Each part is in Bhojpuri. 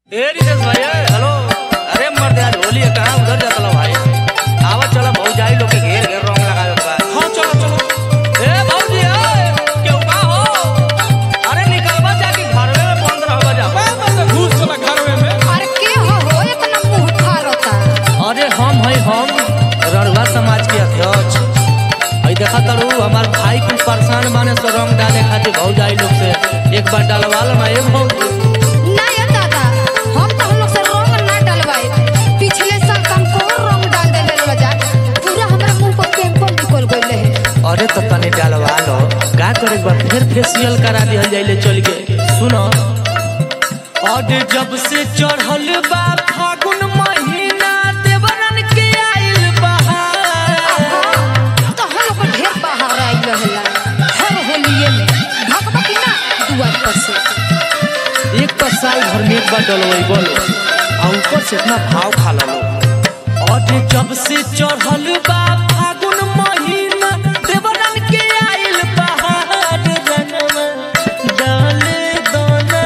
ए रितेश भाई ए, हेलो अरे मर्द आज होली है कहाँ उधर जाता लो भाई आवत चला भौजाई लोग के घेर घेर रंग लगावे के बा हाँ चलो चलो ए भौजी ए क्यों का हो अरे निकलवा जाके घरवे में बंद रहवा जा घुस चला घरवे में अरे के हो हो इतना मुंह ठारता अरे हम है हम रड़वा समाज के अध्यक्ष हई देखा तरू हमार भाई कुछ परेशान माने से रंग डाले खातिर भौजाई लोग से एक बार डालवा लो ना ए भौजी ना ये दादा हम तो हम लोग से रंग ना डलवाए पिछले साल कम को रंग डाल दे ले जा पूरा हमरा मुंह पर पिंपल निकल गइल है अरे तो तनी डालवा लो का करे एक बार फिर फेशियल करा दिहल जाइले चल के सुनो और जब से चढ़ल बा फागुन महीना देवरन के आइल बहार तो हम लोग को ढेर बाहर आई रहला हर होलिये में भगवा की ना दुआर पर से एक तो साल भर में एक बार डलवई बोलो आ ऊपर से इतना भाव खा लो और जब से चढ़ल बा फागुन महीना देवरन के आइल बहार रंगवा डाले दोना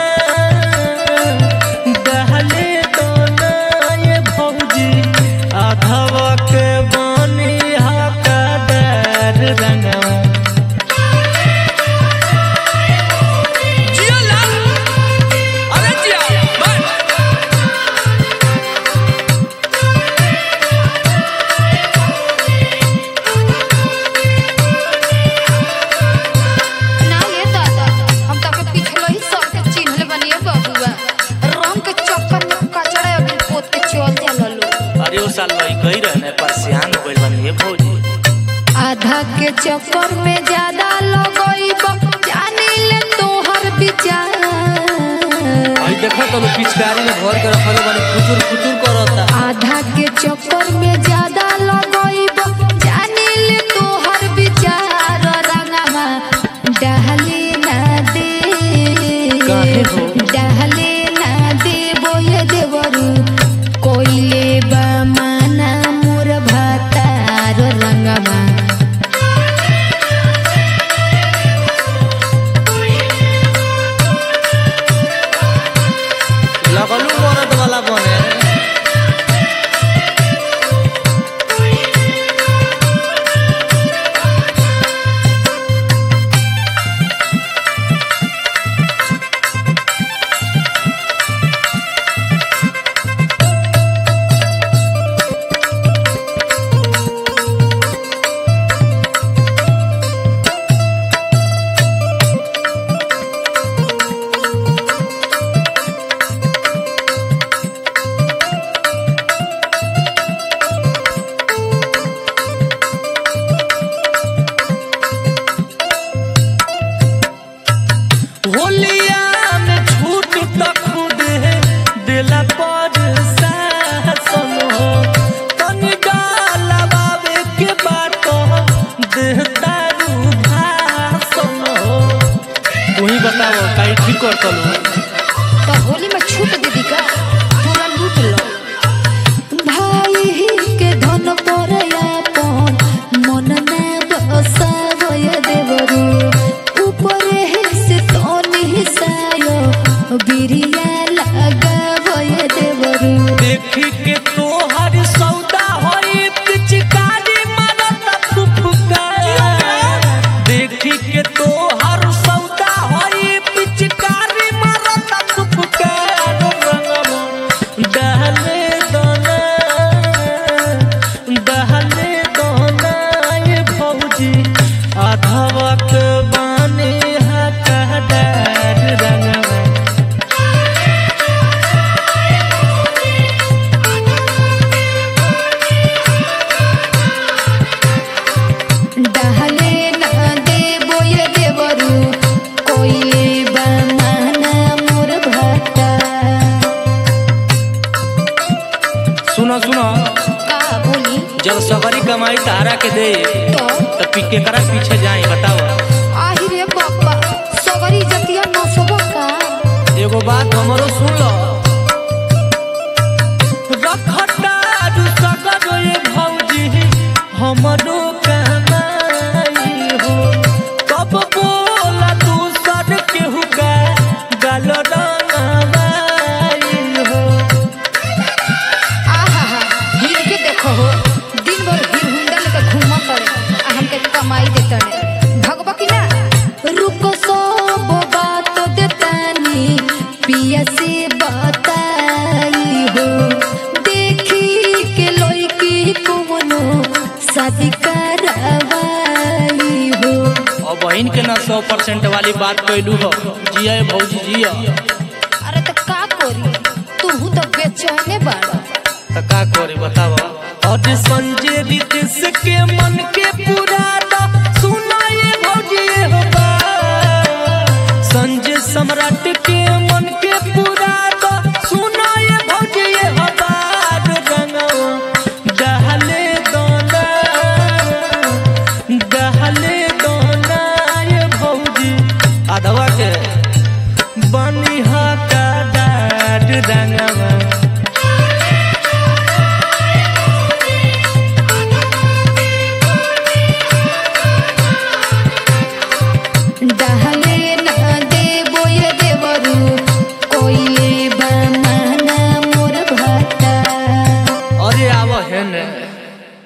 डाले दोना ये भौजी आधवा के बनी हाका डर रंगवा जिया लाल अरे जिया बैठ ना ये दादा हम तो के पिछले ही साल के चिन्हले बनिए बबुआ रंग के चक्कर में कचड़ा अभी पोत के चल जाला लो अरे वो साल भाई कही रहने पर सियान हो गइल बनी ये भौजी आधा के चक्कर में ज्यादा लगइब जानी ले तोहर विचार आई देखो तो लोग पिचकारी में भर के रखले बनी कुचुर कुचुर करता आधा के चक्कर में ज्यादा लगइब जानी ले तोहर विचार रंगवा डहले ना दे काहे हो? डहले ना दे बोये देवरू कोइले बा माना मोर भातार रंगवा लगलू मरद वाला बने होलिया में छूट तो खुद दिला पर शासन हो तनी डालवावे के बात देहता रू भाषण हो तू ही बताओ काई ठीक कर तलू तो होली में छूट दीदी का पूरा लूट लो भाई के धन पर अपन मन ना बसावय देवरू ऊपर से तनी सायो बिरिया लगावय देवरू देखी के तोहर सौदा होई पिचकारी मारत फुफका देखी के तोहर सौदा होई पिचकारी मारत फुफका डहले दोना डहले दोना ये भौजी आधवा के बाने हका डर रंगवा डहले ना देबो ये देवरू कोइले बमाना मोर भाता सुनो सुनो का बोली जब सगरी कमाई तारा के दे तो तो पी केकरा पीछे जाए बताओ आहि रे बाबा सगरी जतिया नसबो का एगो बात हमरो सुन लो रखता दू सगरो ये भौजी हमरो कमाई हो कब बोला तू सर केहू का गल रंगवाई हो सौ परसेंट वाली बात कैलू हो जिया ए भौजी जिया अरे तो का करी तू तो बेचैने बाड़ा तो का करे बताव और संजय रितेश के मन के पुराना सुना ये भौजी हो बात। संजय सम्राट के मन के पुराना सुना ये भौजी हो बात। रंगवा डहले दोना डहले दोना ये भौजी आधवा के बनिहा का डाड रंगवा डहले